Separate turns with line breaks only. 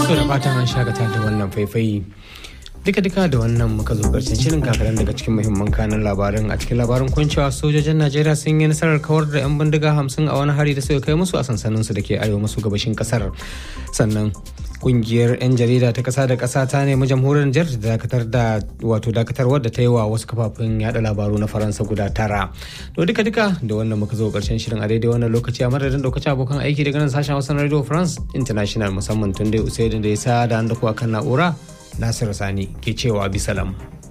To da fatan an shakata da wannan faifai duka-duka da wannan muka zo karshen shirin kakaran daga cikin muhimman kanan labarin a cikin labarin kuncewa sojojin najeriya sun yi nasarar kawar da 'yan bindiga hamsin a wani hari da suka kai musu a sansaninsu da ke arewa maso gabashin kasar sannan kungiyar 'yan jarida ta kasa da kasa ta nemi jamhuriyar Nijar da dakatar da wato dakatarwar da ta yi wa wasu kafafen yada labaru na faransa guda tara to duka duka da wannan muka zo karshen shirin a daidai wannan lokaci a madadin lokacin abokan aiki daga nan sashen hausa na radio france international musamman tun dai usaidin da ya sa da an dako akan na'ura nasiru sani ke cewa bisalam.